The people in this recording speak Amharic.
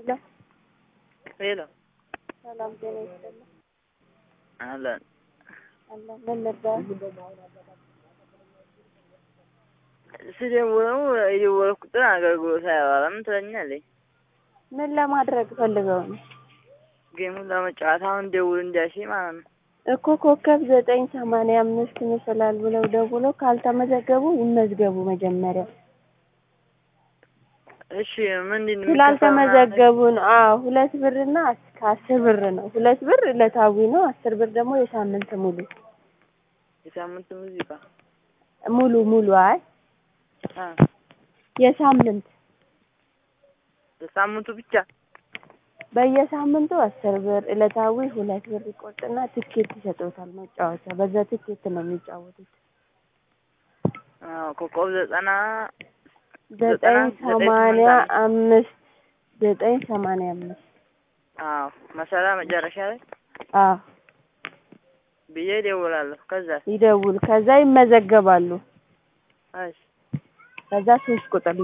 ሄሎ ሄሎ ሰላም ጤና ይስጥልኝ። አለን አለን ምን ነበር? ስደውለው የደወልኩ ቁጥር አገልግሎት አያዋራም ትለኛለች። ምን ለማድረግ ፈልገው ነው? ጌሙን ለመጫወት አሁን ደውል እንዳልሽ ማለት ነው። እኮ ኮከብ ዘጠኝ ሰማንያ አምስት ይመስላል ብለው ደውለው ካልተመዘገቡ ይመዝገቡ መጀመሪያ። እሺ ምንድን ነው ስላልተመዘገቡ ነው። አዎ ሁለት ብርና እስከ አስር ብር ነው። ሁለት ብር ዕለታዊ ነው። አስር ብር ደግሞ የሳምንት ሙሉ የሳምንት ሙዚቃ ሙሉ ሙሉ አይ አ የሳምንት በሳምንቱ ብቻ በየሳምንቱ አስር ብር ዕለታዊ ሁለት ብር ይቆርጥና ትኬት ይሰጡታል መጫወቻ። በዛ ትኬት ነው የሚጫወቱት። አዎ ኮከብ ዘጠና ዘጠኝ ዘጠኝ ሰማንያ ስምንት አምስት ዘጠኝ ሰማንያ አምስት አዎ መሰላ መጨረሻ ላይ አዎ ብዬ እደውላለሁ። ከዛ ይደውል። ከዛ ይመዘገባሉ። እሺ ከዛ ሶስት ቁጥር